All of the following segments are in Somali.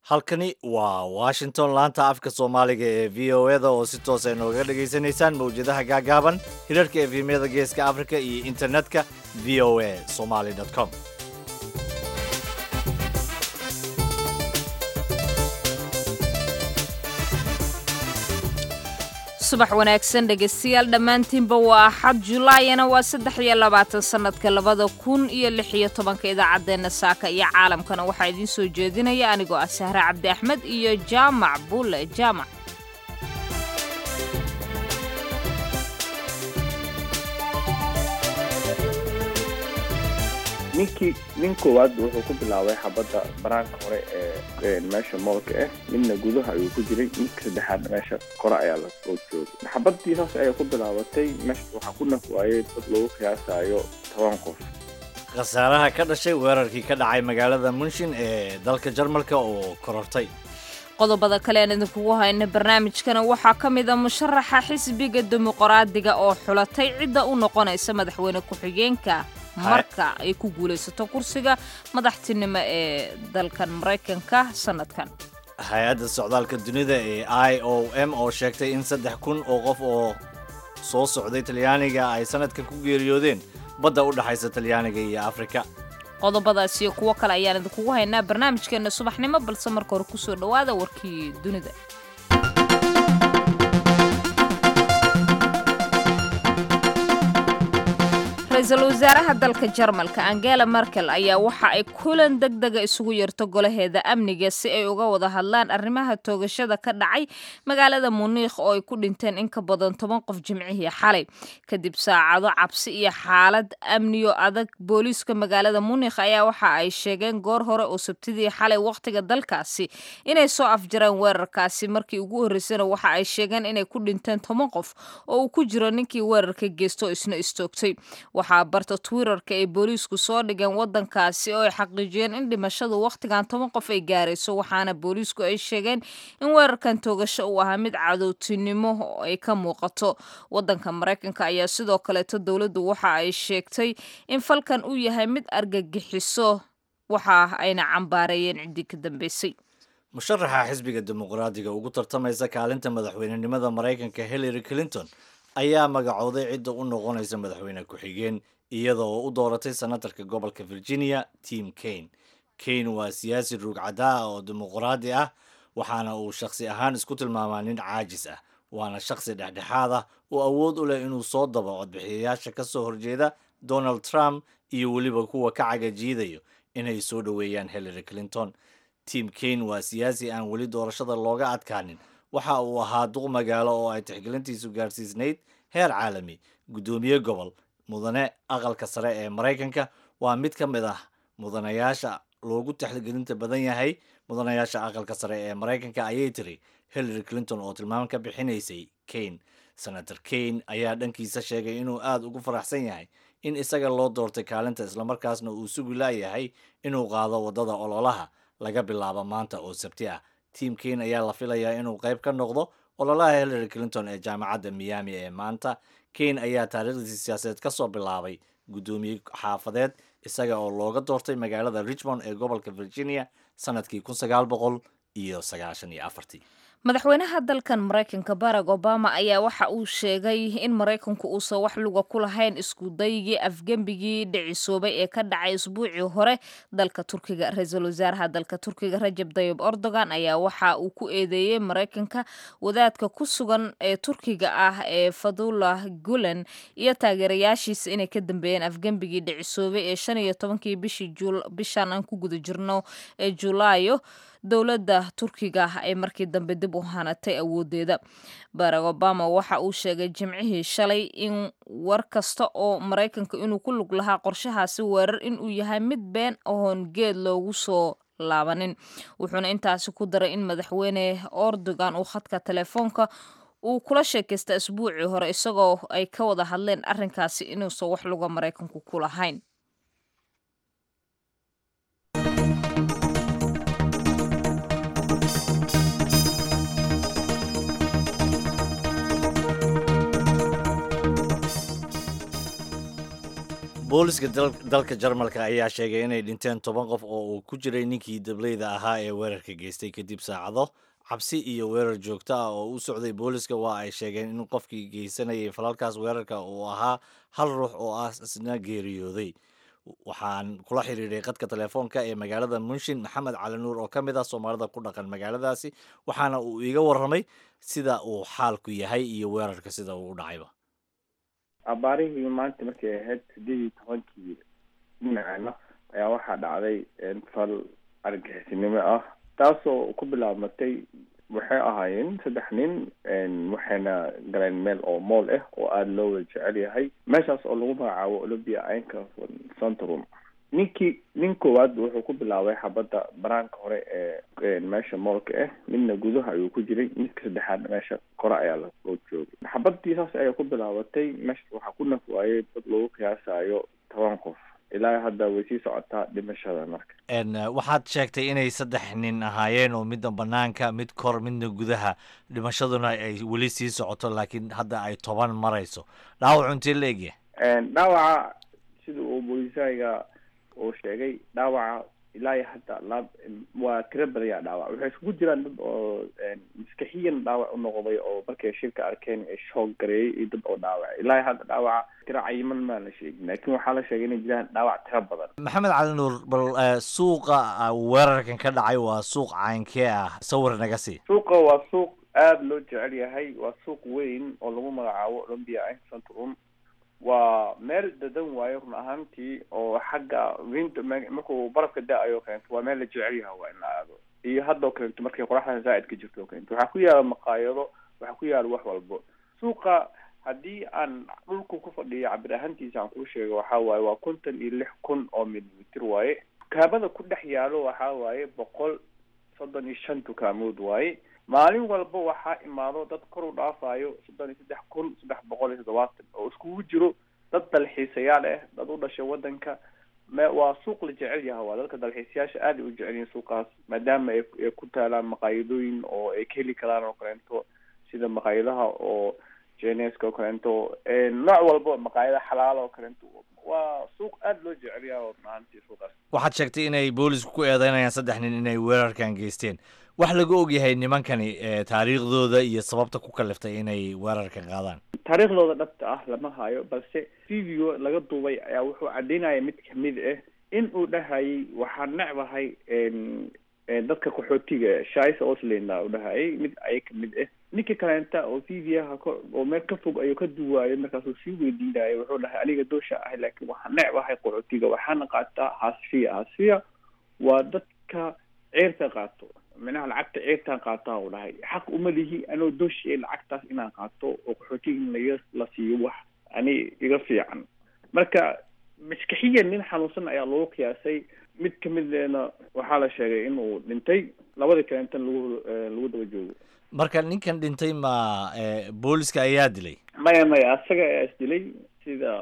halkani waa washington laanta afka soomaaliga ee v o eda oo si toosa inooga dhegaysanaysaan mawjadaha gaagaaban hirarka efemyada geeska africa iyo internetka v o a somaly com subax wanaagsan dhegaystayaal dhammaantiinba waa axad julaayana waa saddex iyo labaatan sannadka labada kun iyo lix iyo tobanka idaacaddeenna saaka iyo caalamkana waxaa idiin soo jeedinaya anigoo ah sahre cabdi axmed iyo jaamac bulle jaamac ninkii nin koowaad wuxuu ku bilaabay xabadda banaanka hore ee meesha moolka ah midna gudaha ayuu ku jiray ninka saddexaadna meesha kore ayaa lasoo joogay xabadii saas ayay ku bilaabatay meesha waxaa ku naf waayay dad lagu qiyaasayo toban qof khasaaraha ka dhashay weerarkii ka dhacay magaalada munshin ee dalka jarmalka oo korortay qodobada kale aan idinkugu hayna barnaamijkana waxaa ka mid a musharaxa xisbiga dimuqraadiga oo xulatay cidda u noqonaysa madaxweyne ku-xigeenka marka ay ku guulaysato kursiga madaxtinimo ee dalkan maraykanka sanadkan hay-adda socdaalka dunida ee i o m oo sheegtay in saddex kun oo qof oo soo socday talyaaniga ay sanadkan ku geeriyoodeen badda u dhexaysa talyaaniga iyo afrika qodobadaas iyo kuwo kale ayaan idinkugu haynaa barnaamijkeenna subaxnimo balse marka hore kusoo dhowaada warkii dunida ra-iisul wasaaraha dalka jarmalka angela merkel ayaa waxa ay kulan deg dega isugu yeerto golaheeda amniga si ay uga wada hadlaan arrimaha toogashada ka dhacay magaalada muniikh oo ay ku dhinteen in ka badan toban qof jimcihii xalay kadib saacado cabsi iyo xaalad amniyo adag booliiska magaalada munikh ayaa waxa ay sheegeen goor hore oo sabtidii xalay wakhtiga dalkaasi inay soo afjareen weerarkaasi markii ugu horreysana waxa ay sheegeen inay ku dhinteen toban qof oo uu ku jiro ninkii weerarka geysto isna istoogtay waxaa barta twitterka ay booliisku soo dhigeen wadankaasi oo ay xaqiijiyeen in dhimashadu wakhtigan toban qof ay gaarayso waxaana booliisku ay sheegeen in weerarkan toogasho uu ahaa mid cadowtinimo oo ay ka muuqato wadanka maraykanka ayaa sidoo kaleeto dowladdu waxa ay sheegtay in falkan uu yahay mid argagixiso waxa ayna cambaareeyeen ciddii ka dambeysay musharaxa xisbiga dimuqraadiga ugu tartamaysa kaalinta madaxweynenimada maraykanka hillary clinton ayaa magacooday cidda u noqonaysa madaxweyne ku-xigeen iyada oo u dooratay senatarka gobolka virginia tim kane kane waa siyaasi ruugcadaa ah oo dimuqraadi ah waxaana uu shakhsi ahaan isku tilmaamaa nin caajis ah waana shakhsi dhexdhexaad ah oo awood u leh inuu soo dabo codbixiyayaasha ka soo horjeeda donald trump iyo weliba kuwa ka cagajiidayo inay soo dhoweeyaan hillary clinton tim kane waa siyaasi aan weli doorashada looga adkaanin waxa uu ahaa duq magaalo oo ay tixgelintiisu gaarsiisnayd heer caalami guddoomiye gobol mudane aqalka sare ee maraykanka waa mid ka mid ah mudanayaasha loogu tixgelinta badan yahay mudanayaasha aqalka sare ee maraykanka ayay tiri hillary clinton oo tilmaam ka bixinaysay kane senator kane ayaa dhankiisa sheegay inuu aada ugu faraxsan yahay in isaga loo doortay kaalinta islamarkaasna uu sugi laayahay inuu qaado waddada ololaha laga bilaabo maanta oo sabti ah tim kane ayaa la filayaa inuu qayb ka noqdo ololaha hillary clinton ee jaamacadda miami ee maanta kane ayaa taariikhdiisi siyaasadeed ka soo bilaabay guddoomiye xaafadeed isaga oo looga doortay magaalada richmond ee gobolka virginia sanadkii kun sagaal boqol iyo sagaashan iyo afartii madaxweynaha dalkan maraykanka barack obama ayaa waxa uu sheegay in maraykanku uusan wax luga ku lahayn isku daygii afgembigii dhicisoobay ee ka dhacay isbuucii hore dalka turkiga ra-iisul wasaaraha dalka turkiga rajab dayib erdogan ayaa waxa uu ku eedeeyey maraykanka wadaadka ku sugan ee turkiga ah ee fadullah gulen iyo taageerayaashiisa inay ka dambeeyeen afgembigii dhicisoobay ee shan iyo tobankii bishii bishan aan ku guda jirno ee julaayo dowladda turkiga ay markii dambe dib u hanatay awoodeeda barack obama waxa uu sheegay jimcihii shalay in war kasta oo maraykanka inuu ku lug lahaa qorshahaasi weerar inuu yahay mid been ahoon geed loogu soo laabanin wuxuuna intaasi ku daray in madaxweyne erdogan uu khadka telefoonka uu kula sheekaysta isbuucii hore isagoo ay ka wada hadleen arrinkaasi inuusan wax luga maraykanku ku lahayn booliska dalka jarmalka ayaa sheegay inay dhinteen toban qof oo uu ku jiray ninkii dableyda ahaa ee weerarka geystay kadib saacado cabsi iyo weerar joogto ah oo u socday booliska waa ay sheegeen in qofkii geysanayay falalkaas weerarka uu ahaa hal ruux oo ah isna geeriyooday waxaan kula xiriiray qadka telefoonka ee magaalada munshin maxamed cali nuur oo ka mid ah soomaalida ku dhaqan magaaladaasi waxaana uu iiga warramay sida uu xaalku yahay iyo weerarka sida uu u dhacayba abaarihii maanta markay ahayd sideed iyo tobankii dhinacana ayaa waxaa dhacday fal argaxisinimo ah taasoo ku bilaabmatay waxay ahaayeen saddex nin waxayna galeen meel oo mool ah oo aada loo wada jecel yahay meeshaas oo lagu magacaabo olympia inka centrum ninkii nin koowaad wuxuu ku bilaabay xabadda banaanka hore ee meesha moolka ah midna gudaha ayuu ku jiray midka saddexaadna meesha kore ayaa loo joogay xabadii saas ayaa ku bilaabatay meesha waxaa ku naf waayay dad lagu qiyaasayo toban qof ilaa hadda way sii socotaa dhimashada marka waxaad sheegtay inay saddex nin ahaayeen oo midda banaanka mid kor midna gudaha dhimashaduna ay weli sii socoto laakiin hadda ay toban marayso dhaawacu intee la egyahay dhaawaca sida uu booliisayga uu sheegay dhaawaca ilaa iyo hadda laab waa tiro badaya dhaawac waxay iskugu jiraan dad oo maskaxiyan dhaawac u noqday oo markay shirka arkeen ee shoog gareeyay iyo dad oo dhaawac ilaa iyo hadda dhaawaca tiro cayiman maan la sheegin laakiin waxaa la sheegay inay jiraan dhaawac tiro badan maxamed cali nuur bal suuqa weerarkan ka dhacay waa suuq caynkee ah sawir naga sii suuqa waa suuq aada loo jecel yahay waa suuq weyn oo lagu magacaabo olympia centrum waa meel dadan waayo run ahaantii oo xagga winter markuu barafka da-ayo keento waa meel la jecel yaha waa in la aado iyo haddoo kaleeto markay qoraxda zaa'id ka jirto keento waxaa ku yaala maqaayado waxaa ku yaala wax walbo suuqa haddii aan dhulku ku fadhiyo cabir ahaantiisa aan kuu sheego waxaa waaye waa konton iyo lix kun oo milimitir waaye dukaamada ku dhex yaalo waxaa waaye boqol soddon iyo shan dukaamood waaye maalin walba waxaa imaado dad kor u dhaafayo soddon iyo saddex kun saddex boqol iyo toddobaatan oo iskugu jiro dad dalxiisayaal ah dad u dhashay waddanka me waa suuq la jecel yaha waa dadka dalxiisayaasha aad ay u jecel yihiin suuqaas maadaama ay ay ku taalaan maqaayadooyin oo ay ka heli karaan oo kaleento sida maqaayadaha oo jeneska oo kaleento nooc walba maqaayada xalaal oo kaleento waa suuq aada loo jecel yaha oo maantii suuqaas waxaad sheegtay inay boolisku ku eedeynayaan saddex nin inay weerarkan geysteen wax laga ogyahay nimankani taariikhdooda iyo sababta ku kaliftay inay weerarka qaadaan taariikhdooda dhabta ah lama hayo balse video laga duubay ayaa wuxuu caddeynaya mid kamid ah in uu dhahayay waxaa necbahay dadka qaxootiga shaisa oslanda u dhahayay mid aya kamid ah ninka kaleenta oo videoha k oo meel ka fog ayuu ka duwaayay markaasuu sii weydiinaya wuxuu dhahay aniga doosha ahay laakiin waxaa necbahay qaxootiga waxaana qaataa hasfiya hasfiya waa dadka ceerka qaato minaha lacagta ceertaan qaataa u dhahay xaq uma lihi anoo dooshiye lacagtaas inaan qaato oo qaxootiga in laga la siiyo wax ani iga fiican marka maskaxiyan nin xanuunsan ayaa lagu qiyaasay mid kamidna waxaa la sheegay inuu dhintay labadii kaleentan lagu lagu daba joogo marka ninkan dhintay ma booliska ayaa dilay maya maya asaga ayaa is dilay sida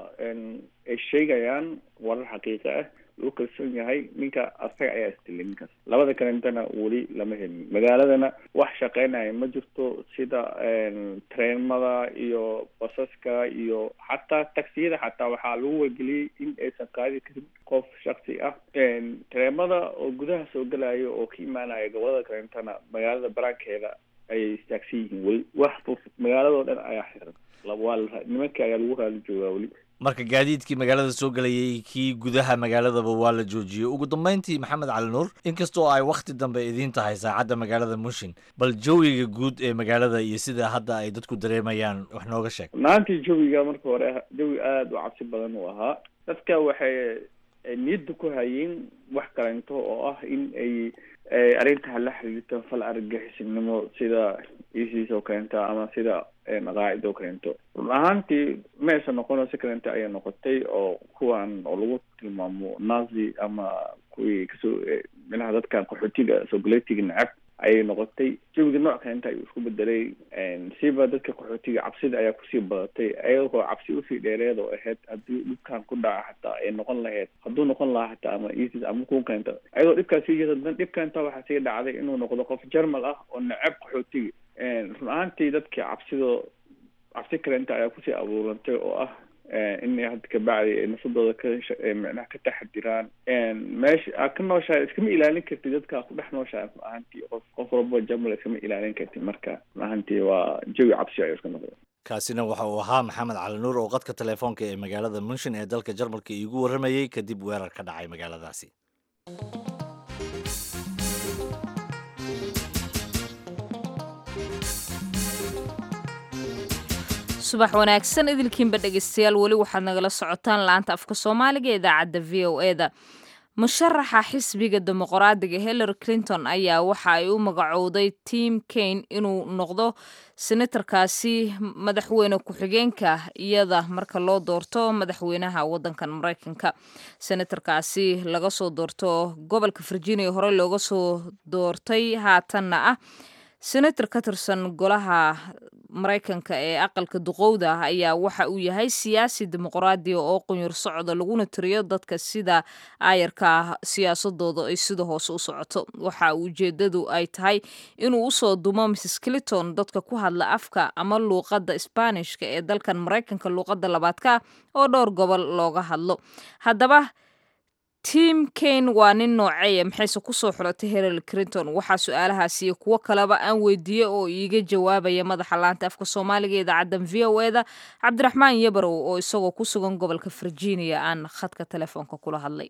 ay sheegayaan warar xaqiiqa ah lagu kalsoon yahay ninka asaga ayaa isdilay ninkaas labada kalentana weli lama helin magaaladana wax shaqeynaya ma jirto sida treenmada iyo basaska iyo xataa taksiyada xataa waxaa lagu wargeliyey in aysan qaadi karin qof shaksi ah treenmada oo gudaha soo gelayo oo ka imaanaya gobolada kalentana magaalada baraankeeda ayay istaagsan yihiin weli wax magaaladoo dhan ayaa xiran waa nimanka ayaa lagu raali joogaa weli marka gaadiidkii magaalada soo gelayay kii gudaha magaaladaba waa la joojiyey ugu dambeyntii maxamed cali nuur inkastoo ay wakhti dambe idiin tahay saacadda magaalada mushin bal jawiga guud ee magaalada iyo sida hadda ay dadku dareemayaan wax nooga sheeg maantii jawiga marka hore jawi aada u cabsi badan uu ahaa dadka waxay niyadda ku hayeen wax kaleento oo ah in ay arrintaa la xiriirto fal argagixisinimo sida isis oo kaleenta ama sida qaacid oo kaleento run ahaantii ma aysan noqono si kaleenta ayay noqotay oo kuwan oo lagu tilmaamo nazi ama kuwii kasoo minaha dadkan qaxootiga sogaletiga necab ayay noqotay jawiga nooc kaleenta ayuu isku bedelay siba dadka qaxootiga cabsida ayaa kusii badatay ayagoo cabsi usii dheereed oo ahayd haddii dhibkan ku dhaca xataa ay noqon lahayd hadduu noqon lahaa xataa ama isis ama kuwa kaleenta ayadoo dhibkaas sii jirta dan dhibkanta waxaa sii dhacday inuu noqdo qof jermal ah oo necab qaxootiga run ahaantii dadkii cabsido cabsi kaleenta ayaa kusii abuurantay oo ah inay hadda kabacdi nafsadooda ka micnaha ka taxadiraan meesha aa ka nooshahay iskama ilaalin kartid dadka aa ku dhex nooshahay ma ahantii qof qof walbo jamla iskama ilaalin kartid marka ma ahantii waa jawi cabsi ayuu iska noqday kaasina waxa uu ahaa maxamed cali nuur oo qadka telefoonka ee magaalada munshin ee dalka jarmalka iigu warramayey kadib weerar ka dhacay magaaladaasi subax wanaagsan idilkiinba dhegeystayaal weli waxaad nagala socotaan laanta afka soomaaliga ee idaacadda v o e da musharaxa xisbiga dimuqraadiga hillary clinton ayaa waxa ay u magacowday tim kane inuu noqdo senatarkaasi madaxweyne ku-xigeenka iyada marka loo doorto madaxweynaha wadankan mareykanka senatarkaasi laga soo doorto gobolka virginia hore looga soo doortay haatanna ah senator ka tirsan golaha maraykanka ee aqalka duqowda ah ayaa waxa uu yahay siyaasi dimuqraadiya oo qunyur socda laguna tiriyo dadka sida aayarka ah siyaasadooda ay sida hoose u socoto waxa ujeedadu ay tahay inuu usoo dumo mrs clinton dadka ku hadla afka ama luuqadda sbaanishka ee dalkan maraykanka luuqadda labaadka ah oo dhowr gobol looga hadlo haddaba tim kane waa nin nooceeya maxayse kusoo xulatay hillary clinton waxaa su-aalahaasi iyo kuwo kaleba aan weydiiyey oo iiga jawaabaya madaxa laanta afka soomaaliga idaacaddan v o e da cabdiraxmaan yabarow oo isagoo ku sugan gobolka virginia aan khadka telefoonka kula hadlay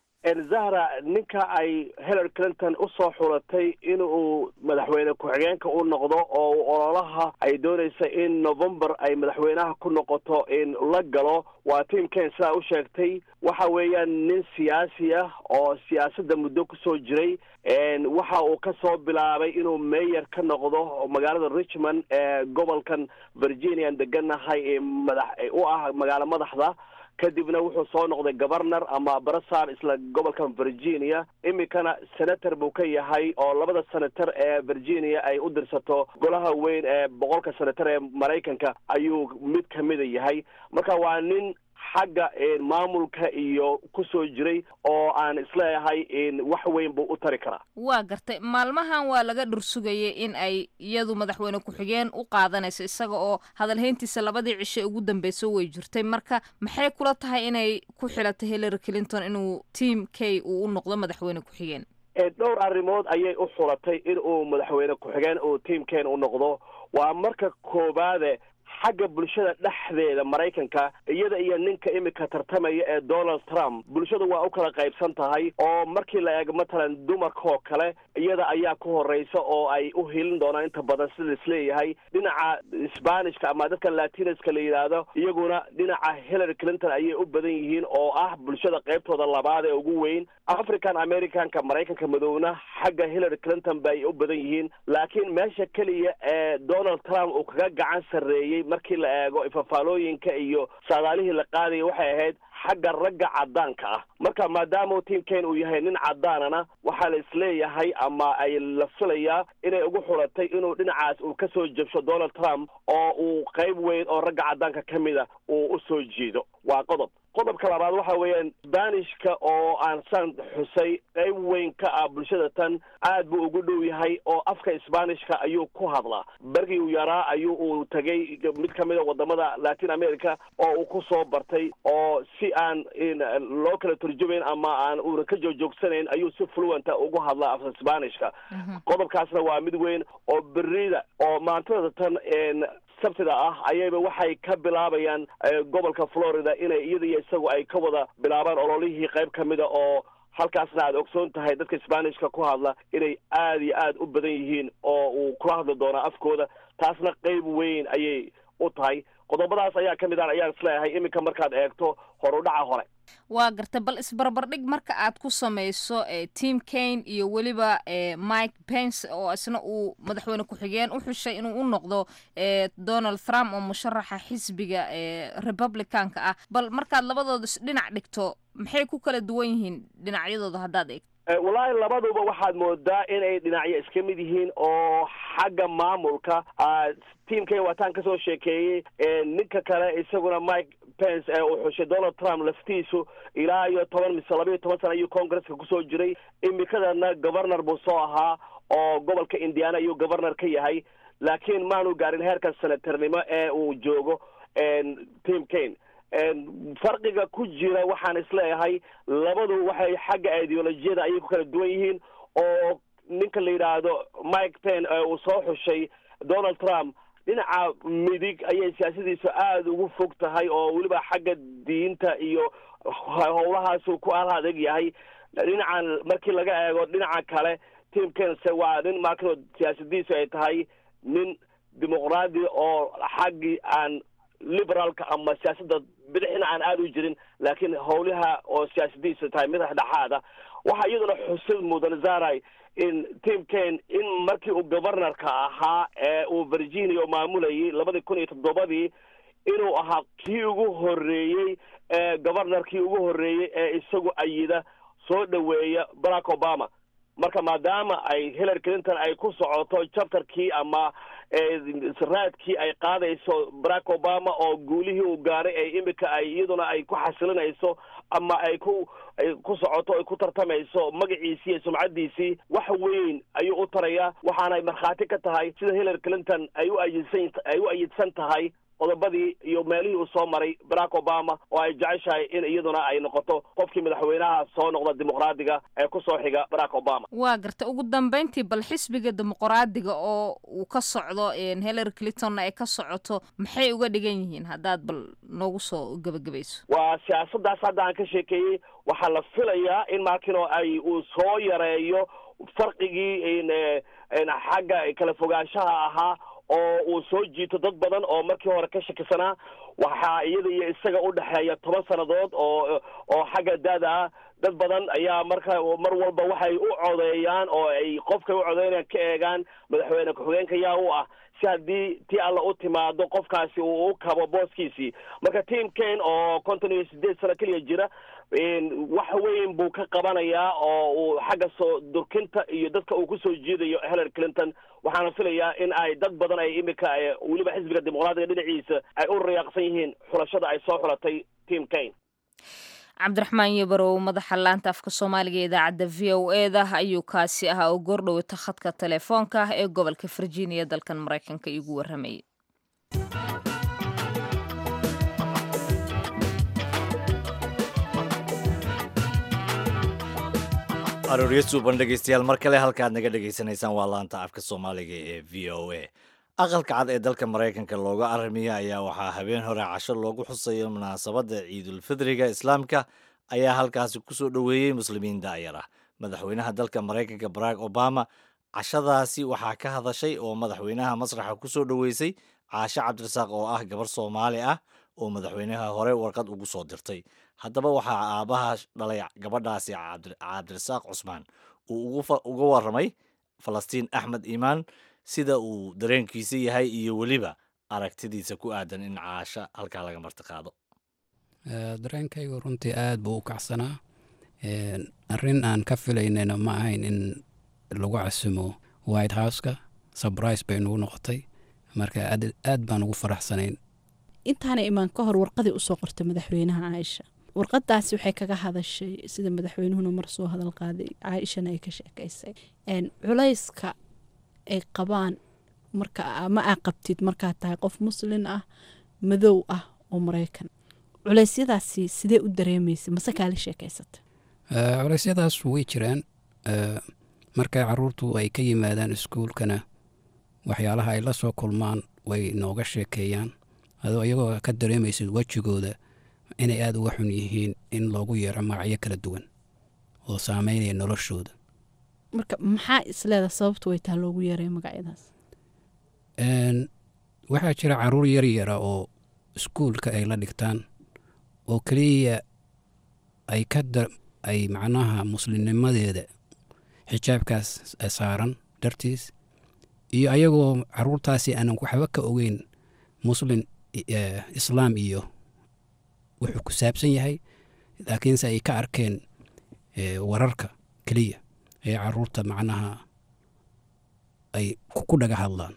zahra ninka ay hillary clinton usoo xulatay in uu madaxweyne ku-xigeenka u noqdo oo ololaha ay doonaysa in november ay madaxweynaha ku noqoto in la galo waa tim kane sidaa u sheegtay waxa weeyaan nin siyaasi ah oo siyaasadda muddo kusoo jiray waxa uu ka soo bilaabay inuu mayor ka noqdo magaalada richmond ee gobolkan virginian deganahay ee madax u ah magaalo madaxda kadibna wuxuu soo noqday governor ama barasar isla gobolkan virginia iminkana senator buu ka yahay oo labada senator ee virginia ay u dirsato golaha weyn ee boqolka senator ee maraykanka ayuu mid kamida yahay marka waa nin xagga maamulka iyo kusoo jiray oo aan isleeyahay wax weyn buu u tari karaa waa gartay maalmahan waa laga dhursugayay in ay iyadu madaxweyne ku-xigeen u qaadanayso isaga oo hadalhayntiisa labadii cishe ugu dambeysa way jirtay marka maxay kula tahay inay ku xilatay hillary clinton inuu tim k uu u noqdo madaxweyne ku-xigeen dhowr arrimood ayay u xulatay in uu madaxweyne ku-xigeen uu tim kane u noqdo waa marka koobaade xagga bulshada dhexdeeda maraykanka iyada iyo ninka imika tartamaya ee donald trump bulshada waa u kala qaybsan tahay oo markii la eego matalan dumarkaoo kale iyada ayaa ku horeysa oo ay u hilin doonaan inta badan sida isleeyahay dhinaca sbanishka ama dadka latinaska la yidhaahdo iyaguna dhinaca hillary clinton ayay u badan yihiin oo ah bulshada qaybtooda labaad ee ugu weyn african americanka maraykanka madowna xagga hillary clinton bay u badan yihiin laakiin meesha keliya ee donald trump uu kaga gacan sarreeyey markii la eego ifafaalooyinka iyo saadaalihii la qaadaya waxay ahayd xagga ragga caddaanka ah marka maadaama tim kane uu yahay nin caddaanana waxaa la isleeyahay ama ay la filayaa inay ugu xulatay inuu dhinacaas uu kasoo jabsho donald trump oo uu qayb weyn oo ragga caddaanka ka mida uu usoo jeedo waa qodob qodobka labaad waxa weeyaan sbanishka oo aan saan xusay qayb weyn ka ah bulshada tan aad buu ugu dhow yahay oo afka sbanishka ayuu ku hadlaa bergii uu yaraa ayuu uu tegay mid ka mida wadamada latin america oo uu ku soo bartay oo si aan loo kala turjumayn ama aan uuna ka joogjoogsanayn ayuu si fluenta ugu hadlaa afka sbanishka qodobkaasna waa mid weyn oo berida oo maantada tan sabtida ah ayayba waxay ka bilaabayaan gobolka florida inay iyada iyo isagu ay ka wada bilaabaan ololihii qayb ka mida oo halkaasna aad ogsoon tahay dadka sbanishka ku hadla inay aada iyo aad u badan yihiin oo uu kula hadli doonaa afkooda taasna qayb weyn ayay u tahay qodobadaas ayaa ka mid ah ayaan isleeyahay iminka markaad eegto horudhaca hore waa garta bal isbarbardhig marka aad ku samayso tim kane iyo weliba mike pence oo isna uu madaxweyne ku-xigeen u xushay inuu u noqdo donald trump oo musharaxa xisbiga republicanka ah bal markaad labadooda dhinac dhigto maxay ku kala duwan yihiin dhinacyadooda haddaad eegto wallaahi labaduba waxaad moodaa inay dhinacyo iska mid yihiin oo xagga maamulka tim kane waataan kasoo sheekeeyey ninka kale isaguna mike pence ee uu xushay donald trump laftiisu ilaa iyo toban mise laba iyo toban sana ayuu congresska kusoo jiray imikadana governor buu soo ahaa oo gobolka indiana ayuu governor ka yahay laakiin maanu gaarin heerka senatarnimo ee uu joogo tim kane farqiga ku jira waxaan isleeyahay labadu waxay xagga ideolojiyada ayay ku kala duwan yihiin oo ninka la yidhaahdo mike pen uu soo xushay donald trump dhinaca midig ayay siyaasadiisu aada ugu fog tahay oo weliba xagga diinta iyo howlahaasu ku al adeeg yahay dhinacan markii laga eego dhinaca kale tim kense waa nin markano siyaasadiisu ay tahay nin dimuqraadi oo xaggii aan liberaalka ama siyaasadda bidixina aan aada u jirin laakiin howlaha oo siyaasadiisu tahay mid dhexdhexaada waxaa iyaduna xusid mudan zaray in tim ken in markii uu governorka ahaa ee uu virginia maamulayay labadii kun iyo toddobadii inuu ahaa kii ugu horeeyey ee governorkii ugu horeeyey ee isagu ayida soo dhaweeya barack obama marka maadaama ay hillary clinton ay ku socoto chapterkii ama raadkii ay qaadayso barack obama oo guulihii uu gaaray ee imika ay iyaduna ay ku xasilinayso ama ay ku ay ku socoto ay ku tartamayso magaciisii iyo sumcadiisii wax weyn ayuu u tarayaa waxaanay markhaati ka tahay sida hillary clinton ay u ayidsan ay u ayidsan tahay qodobadii iyo meelihii uu soo maray barack obama oo ay jeceshahay in iyaduna ay noqoto qofkii madaxweynaha soo noqda dimuqraadiga ee kusoo xiga barack obama waa garta ugu dambeyntii bal xisbiga dimuqraadiga oo uu ka socdo hillary clintonna ay ka socoto maxay uga dhigan yihiin haddaad bal noogu soo gebagabayso waa siyaasaddaas hadda aan ka sheekeeyey waxaa la filayaa in markino ay uu soo yareeyo farqigii xagga kala fogaanshaha ahaa oo uu soo jiito dad badan oo markii hore ka shakisanaa waxaa iyada iyo isaga u dhexeeya toban sannadood oo oo xagga daada ah dad badan ayaa marka mar walba waxay u codeeyaan oo ay qofkay u codeynayaan ka eegaan madaxweyne ku-xigeenka yaa u ah si haddii tii alla u timaado qofkaasi uu u kabo booskiisii marka team ken oo konton iyo sideed sano keliya jira wax weyn buu ka qabanayaa oo uu xagga soo durkinta iyo dadka uu kusoo jiidayo hillary clinton waxaana filayaa in ay dad badan ay imika weliba xisbiga dimuqraadiga dhinaciisa ay u riyaaqsan yihiin xulashada ay soo xulatay team kane cabdiraxmaan yabarow madaxa laanta afka soomaaliga ee idaacadda v o e da ayuu kaasi ahaa oo goordhowata khadka telefoonka ah ee gobolka virginia dalkan maraykanka iigu warramayay arooryo suuban dhegeystayaal mar kale halkaad naga dhegaysanaysaan waa laanta afka soomaaliga ee v o a aqalka cad ee dalka maraykanka looga aramiya ayaa waxaa habeen hore casho loogu xusayo munaasabadda ciidulfidriga islaamka ayaa halkaasi kusoo dhoweeyey muslimiin daayar ah madaxweynaha dalka maraykanka barack obama cashadaasi waxaa ka hadashay oo madaxweynaha masraxa kusoo dhoweysay caashe cabdirasaaq oo ah gabar soomaali ah oo madaxweynaha hore warqad ugu soo dirtay haddaba waxaa aabbaha dhalay gabadhaasi cabdirasaaq cusmaan uu uga warramay falastiin axmed iimaan sida uu dareenkiisa yahay iyo weliba aragtidiisa ku aadan in caasho halkaa laga marti qaado dareenkaygu runtii aad buu u kacsanaa arrin aan ka filaynayna ma ahayn in lagu casumo white houseka sabrise bay nagu noqotay marka aad baan ugu faraxsanayn intaana imaan ka hor warqadii usoo qortay madaxweynaha caaisha warqadaasi waxay kaga hadashay sida madaxweynuhuna mar soo hadal qaaday caaishana ay ka sheekaysay culayska ay qabaan marka ma aa qabtid markaad tahay qof muslin ah madow ah oo maraykan culeysyadaasi sidee u dareemaysa mase kaala sheekaysata culeysyadaas way jiraan markay caruurtu ay ka yimaadaan iskuulkana waxyaalaha ay la soo kulmaan way nooga sheekeeyaan adoo iyagoo ka dareemaysid wejigooda inay aada uga xun yihiin in loogu yeero magacyo kala duwan oo saameynaya noloshooda marka maxaa isleeda sababtu way taa loogu yeeray magacyadaas waxaa jira caruur yar yara oo iskuulka ay la dhigtaan oo keliya ay ka ay macnaha muslimnimadeeda xijaabkaas saaran dartiis iyo ayagoo caruurtaasi aanan waxba ka ogeyn muslin islaam iyo wuxuu ku saabsan yahay laakiinse ay ka arkeen wararka keliya ee caruurta macnaha ay ku dhaga hadlaan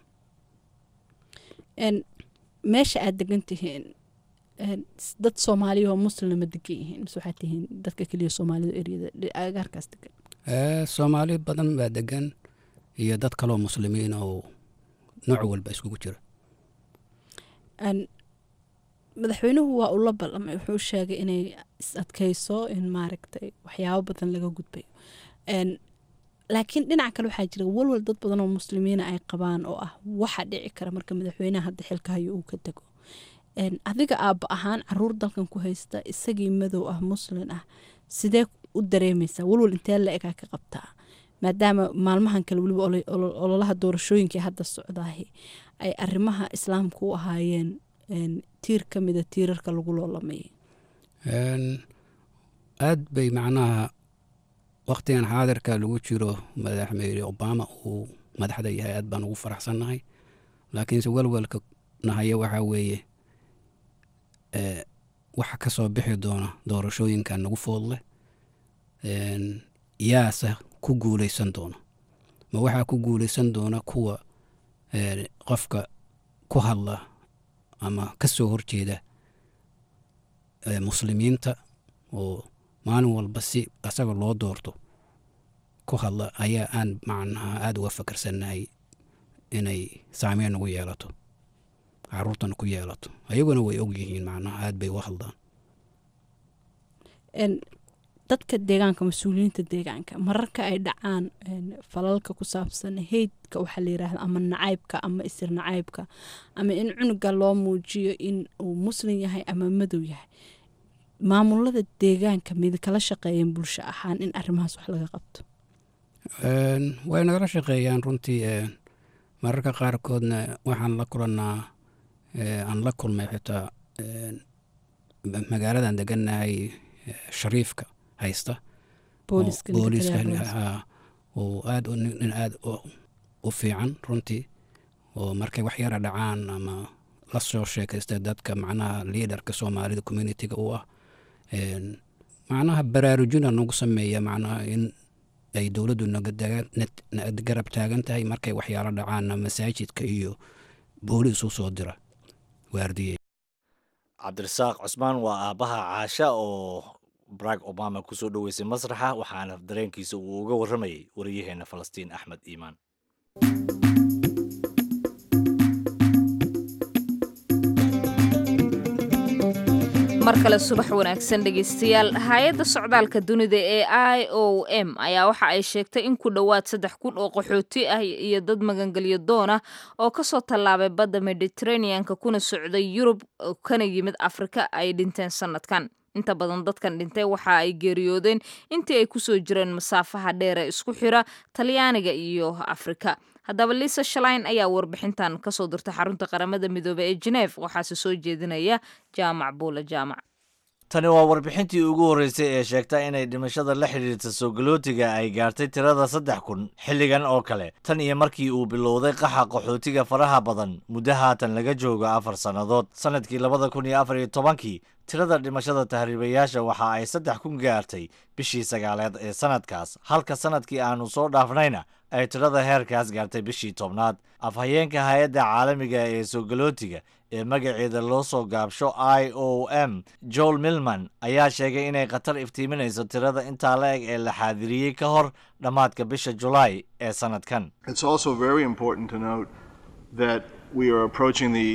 meesha aada degan tihiin dad soomaaliya oo muslima degan yihiin mise waxaad tihiin dadka keliya soomaalida eryada agaarkaas degan soomaali badan baa degan iyo dad kaloo muslimiin oo nooc walba iskugu jira madaxweynuhu waa ula ballamay wuxuu sheegay inay is adkayso in maaragtay waxyaabo badan laga gudbayo Een, laakiin dhinaca kale waxaa jira walwal dad badan oo muslimiina ay qabaan oo ah waxa dhici kara marka madaxweynaha hadda xilka hayo uu ka dego Een, adiga aabba ahaan caruur dalkan ku haysta isagii madow ah muslin ah sidee u dareemaysaa walwal intee la egaa ka qabtaa maadaama maalmahan kale weliba olo- olo- ololaha doorashooyinka ee hadda socdaahi ay arrimaha islaamka u ahaayeen een, tiir ka mida tiirarka lagu loolamayay Een, aad bay macnaha waktigan xaadirka lagu jiro madaxweyne obama uu madaxda yahay aad baan ugu faraxsannahay laakiinse walwalka nahaya waxaa weeye ee, waxa ka soo bixi doona doorashooyinka nagu foodleh Een, yaase ku guuleysan doona ma waxaa ku guuleysan doona kuwa ee, qofka ku hadla ama ka soo horjeeda ee, muslimiinta oo maalin walba si asaga loo doorto ku hadla ayaa aan macnaha aada uga fakarsannahay inay saameyn nagu yeelato caruurtana ku yeelato ayaguna way ogyihiin macnaha aad bay uga hadlaan Een, dadka deegaanka mas-uuliyiinta deegaanka mararka ay dhacaan een, falalka ku saabsan heydka waxaa la yiraahda ama nacaybka ama isir nacaybka ama in cunuga loo muujiyo in uu muslim yahay ama madow yahay maamulada deegaanka mid kala shaqeeyeen bulsho ahaan in arrimahaas wax laga qabto Een, way nagala shaqeeyaan runtii een, mararka qaarkoodna waxaan la kulannaa ee, aan la kulmay xitaa een, ma- magaaladan degannahay ee, shariifka haysta booliska oo- booliska ninka taliyaha booliska. haa, oo aad u- nin nin aad u- u fiican runtii oo markay wax yara dhacaan ama la soo sheekaysta dadka macnaha liidarka soomaalida communitiga u ah Een, macnaha baraarujina nagu sameeya macnaha in ay dowladdu naga daga- nat- na- garab taagan tahay markay waxyaalo dhacaanna masaajidka iyo booliis u soo dira waardiye cabdirasaaq cusmaan waa aabbaha caasha oo barack obama kusoo dhoweysay masraxa waxaana dareenkiisa uu uga warramayay wariyaheena falastiin axmed iimaan mar kale subax wanaagsan dhegeystayaal hay-adda socdaalka dunida ee i o m ayaa waxa ay sheegtay in ku dhowaad saddex kun oo qaxooti ah iyo dad magangelyo doon ah oo kasoo tallaabay badda mediterraneanka kuna socday yurub oo kana yimid afrika ay dhinteen sanadkan inta badan dadkan dhintay waxa ay geeriyoodeen intii ay kusoo jireen masaafaha dheer ee isku xira talyaaniga iyo afrika haddaba liisa shalain ayaa warbixintan kasoo dirtay xarunta qaramada midoobey ee geneef waxaase soo jeedinaya jaamac buula jaamac tani waa warbixintii ugu horreysay ee sheegta inay dhimashada la xidhiirta soogolootiga ay gaartay tirada saddex kun xilligan oo kale tan iyo markii uu bilowday qaxa qaxootiga faraha badan muddo haatan laga joogo afar sannadood sannadkii labada kun iyo afar iyo tobankii tirada dhimashada tahriibayaasha waxa ay saddex kun gaartay bishii sagaaleed ee sannadkaas halka sannadkii aanu soo dhaafnayna ay tirada heerkaas gaartay bishii tobnaad afhayeenka hay-adda caalamiga ee soogolootiga ee magaceeda loo soo gaabsho i o m joel milman ayaa sheegay inay khatar iftiiminayso tirada intaa la eg ee la xaadiriyey ka hor dhammaadka bisha julaay ee sannadkan It's also very important to note that we are approaching the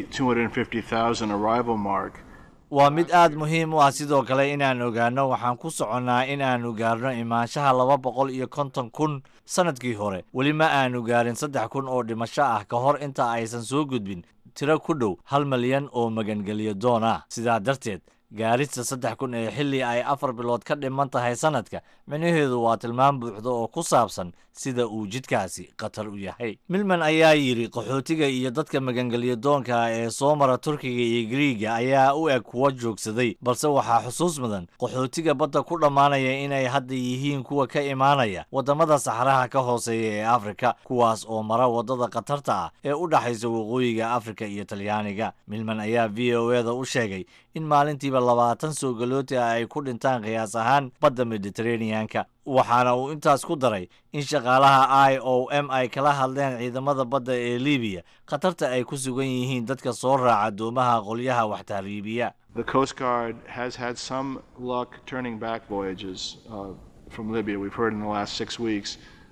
250,000 arrival mark. waa mid aad muhiim u ah sidoo kale inaan ogaanno waxaan ku soconnaa in aanu gaarno imaanshaha laba boqol iyo konton kun sannadkii hore weli ma aanu gaarin saddex kun oo dhimasho ah ka hor inta aysan soo gudbin tiro ku dhow hal malyan oo magangelyo doon ah sidaa darteed gaarista saddex kun ee xilli ay afar bilood ka dhiman tahay sannadka micnaheedu waa tilmaam buuxda oo ku saabsan sida uu jidkaasi khatar u yahay milman ayaa yidhi qaxootiga iyo dadka magangelyo doonka ah ee soo mara turkiga iyo griiga ayaa u eg kuwa joogsaday balse waxaa xusuus mudan qaxootiga badda ku dhammaanaya inay hadda yihiin kuwa ka imaanaya waddamada saxaraha ka hooseeya ee afrika kuwaas oo mara waddada khatarta ah ee u dhaxaysa waqooyiga afrika iyo talyaaniga milman ayaa v o eda u sheegay in maalintiiba labaatan soogalooti ah ay ku dhintaan qiyaas ahaan badda mediterraneanka waxaana uu intaas ku daray in shaqaalaha i o m ay kala hadleen ciidamada badda ee libiya khatarta ay ku sugan yihiin dadka soo raaca doomaha qolyaha wax tahriibiya The Coast Guard has had some luck turning back voyages uh, from Libya. We've heard in the last six weeks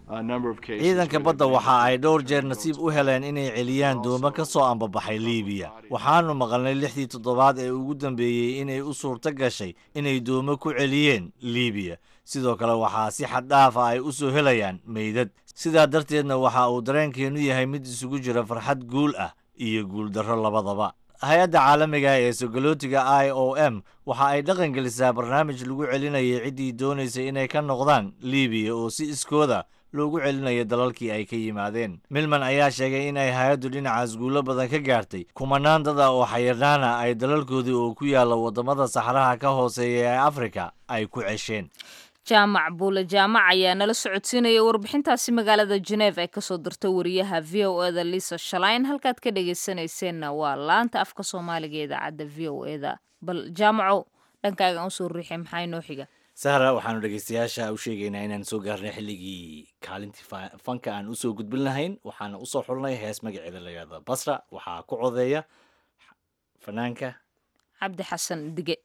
a number of cases. ciidanka where badda they've waxa ay been dhowr able jeer to nasiib go u heleen inay celiyaan doomo ka soo ambabaxay liibiya waxaanu maqalnay lixdii toddobaad ee ugu dambeeyey inay u suurto gashay inay doomo ku celiyeen liibiya sidoo kale waxaa si xad dhaafa ay u soo helayaan meydad sidaa darteedna waxa uu dareenkeenu yahay mid isugu jira farxad guul ah iyo guuldarro labadaba hay-adda caalamiga ee sogolootiga i o m waxa ay dhaqan gelisaa barnaamij lagu celinayay ciddii doonaysa inay ka noqdaan liibiya oo si iskooda loogu celinayo dalalkii ay ka yimaadeen milman ayaa sheegay in ay hay-addu dhinacaas guulo badan ka gaartay kumanaan dad ah oo xayirnaana ay dalalkoodii oo ku yaalla waddamada saxraha ka hooseeya ee afrika ay ku cesheen jaamac buule jaamac ayaa nala socodsiinaya warbixintaasi magaalada geneef ay kasoo dirta wariyaha v o eda lisa shalayn halkaad ka dhegeysanayseena waa laanta afka soomaaliga ee idaacadda v o eda bal jaamacow dhankaaga aan usoo riixay maxaa inoo xiga sahra waxaanu dhegeystayaasha u sheegaynaa inaan soo gaarnay xilligii kaalintii fa- fanka aan usoo gudbin lahayn waxaana usoo xulnay hees magaceeda la yidhahda basra waxaa ku codeeya fanaanka cabdi xasan dige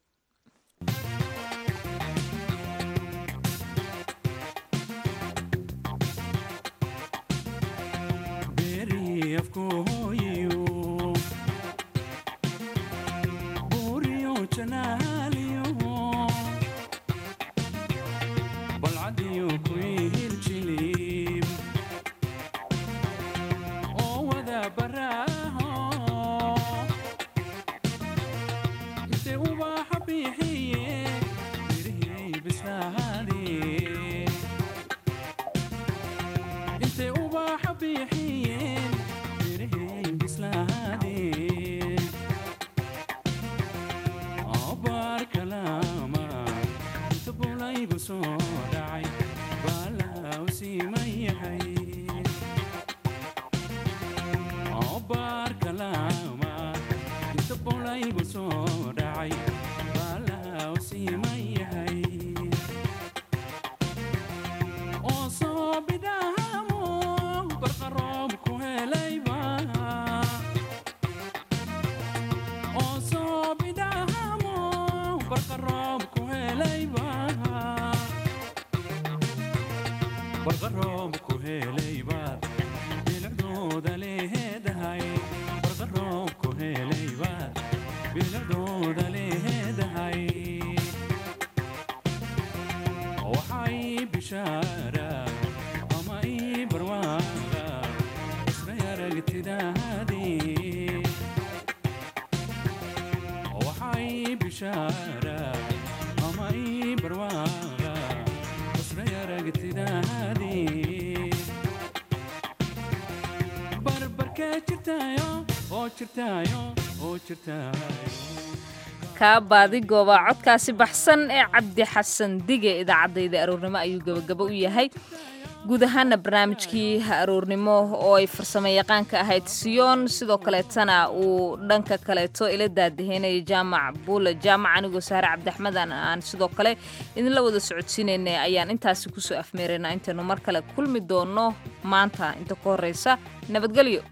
kaa baadi gooba codkaasi baxsan ee cabdi xasan dige idaacadayda aroornimo ayuu gebagabo u yahay guud ahaana barnaamijkii aroornimo oo ay farsamo yaqaanka ahayd siyoon sidoo kaleetana uu dhanka kaleeto ila daadaheynaya jaamac buule jaamac anigoo saare cabdiaxmed aan sidoo kale idinla wada socodsiinaynay ayaan intaasi kusoo afmeeraynaa intaynu mar kale kulmi doono maanta inta ka horeysa nabadgelyo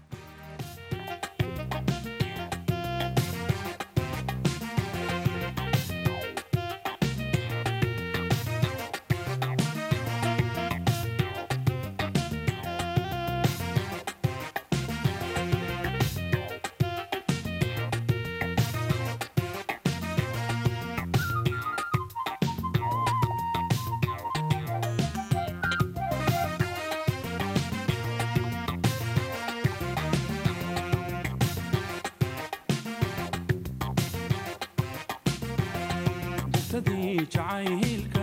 jacayl